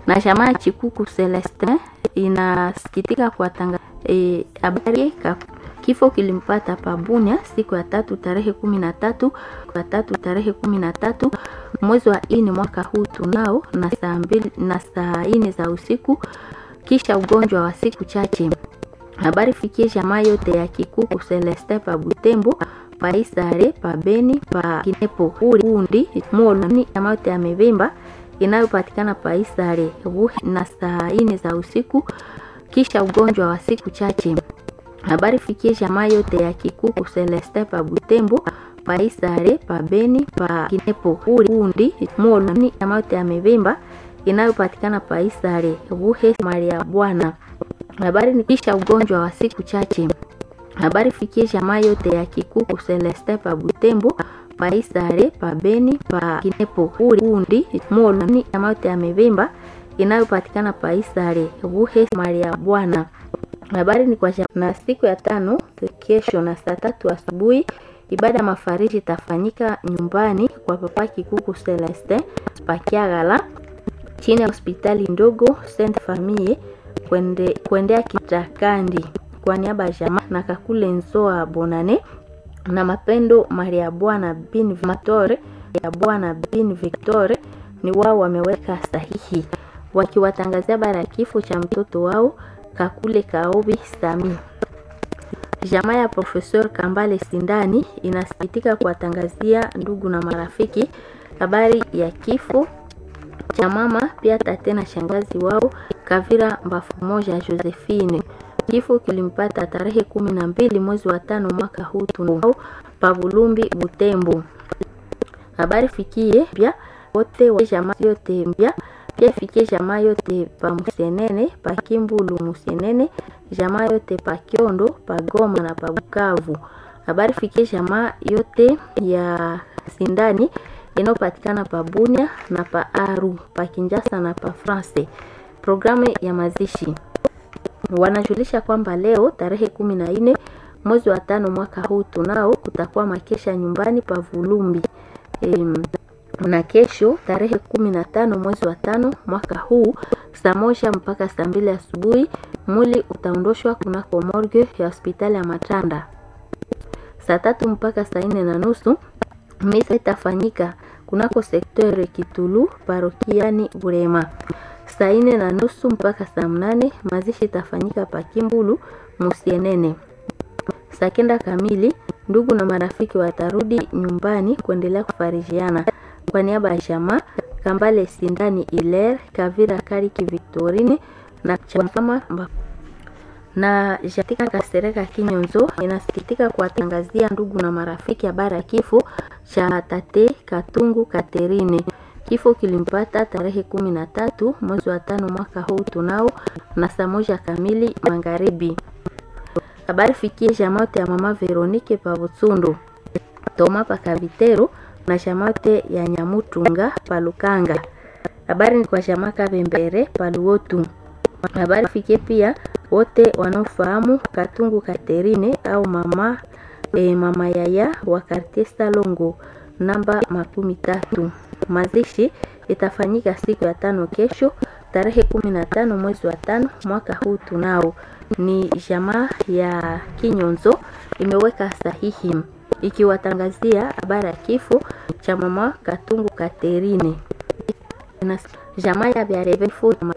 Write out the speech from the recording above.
na jamaa Chikuku Celestin inasikitika kuwatangaza habari e, kifo kilimpata Pabunia siku ya tatu tarehe kumi na tatu kwa tatu tarehe kumi na tatu mwezi wa nne mwaka huu tunao na saa mbili na saa nne za usiku kisha ugonjwa wa siku chache. Habari fikie jamaa yote ya Kikuku Celestin pa Butembo pa Isare pa Beni pa Kinepo Undi Moloni jamaa yote ya Mevimba inayopatikana pa Isare na saa nne za usiku kisha ugonjwa wa siku chache. Habari fikie jamaa yote ya Kikuku Celestin pa Butembo pa Isare pa Beni pa Kinepo Undi Moloni jamaa yote ya Mevimba inayopatikana pa Isare Buhe Maria Bwana habari ni kisha ugonjwa wa siku chache. Habari fikie jamaa yote ya Kikuku Celestin pa Butembo pa Isare pa Beni pa Kinepo Undi Moloni jamaa yote ya Mevimba inayopatikana pa Isare Buhe Maria Bwana. Habari ni kwa na siku ya tano kesho na saa tatu asubuhi ibada mafariji itafanyika nyumbani kwa papa Kikuku Celestin pa Kiagala chini ya hospitali ndogo Saint Famille kwende, kuendea Kitakandi kwa niaba ya jamaa na Kakule Nzoa Bonane na Mapendo Maria Bwana bin Victor ya Bwana bin Victor ni wao wameweka sahihi wakiwatangazia habari ya kifo cha mtoto wao Kakule Kaobi Sami. Jamaa ya Profesor Kambale Sindani inasikitika kuwatangazia ndugu na marafiki habari ya kifo cha mama pia tate na shangazi wao Kavira Mbafu moja Josephine. Kifo kilimpata tarehe kumi na mbili mwezi wa tano mwaka huu tunao Pabulumbi Butembo. Habari fikie pia wote wa jamaa yote mpya pia fikie jamaa yote pa Musenene pa Kimbulu Musenene, jamaa yote pa Kiondo pa Goma na pa Bukavu. Habari fikie jamaa yote ya Sindani inayopatikana pa Bunia na pa Aru pa Kinjasa na pa France. Programu ya mazishi wanajulisha kwamba leo tarehe kumi na nne mwezi wa tano mwaka huu tunao kutakuwa makesha nyumbani pa Vulumbi e, na kesho tarehe kumi na tano mwezi wa tano mwaka huu saa moja mpaka saa mbili asubuhi mwili utaondoshwa kunako morgue ya hospitali ya Matanda. Saa tatu mpaka saa nne na nusu misa itafanyika kunako sekteur Kitulu parokiani Burema. Saa nne na nusu mpaka saa mnane mazishi itafanyika pa Kimbulu Musienene. Saa kenda kamili ndugu na marafiki watarudi nyumbani kuendelea kufarijiana. Kwa niaba ya jamaa Kambale Sindani Iler Kavira Kariki Victorine na chama na Jatika Kasereka Kinyonzo inasikitika kuwatangazia ndugu na marafiki habari ya kifo cha tate Katungu Katerine. Kifo kilimpata tarehe kumi na tatu mwezi wa tano mwaka huu tunao na saa moja kamili magharibi. Habari fikie jamaote ya mama Veronike Pavutsundu Toma Pakavitero na jamaote ya Nyamutunga Palukanga. Habari ni kwa jamaa Kabembere Paluotu. Habari fikie pia wote wanaofahamu Katungu Katerine au mama e, mama yaya wa Quartier Salongo namba makumi tatu. Mazishi itafanyika siku ya tano kesho tarehe kumi na tano mwezi wa tano mwaka huu tunao. Ni jamaa ya Kinyonzo imeweka sahihi ikiwatangazia habari ya kifo cha mama Katungu Katerine. Jamaa ya Biareve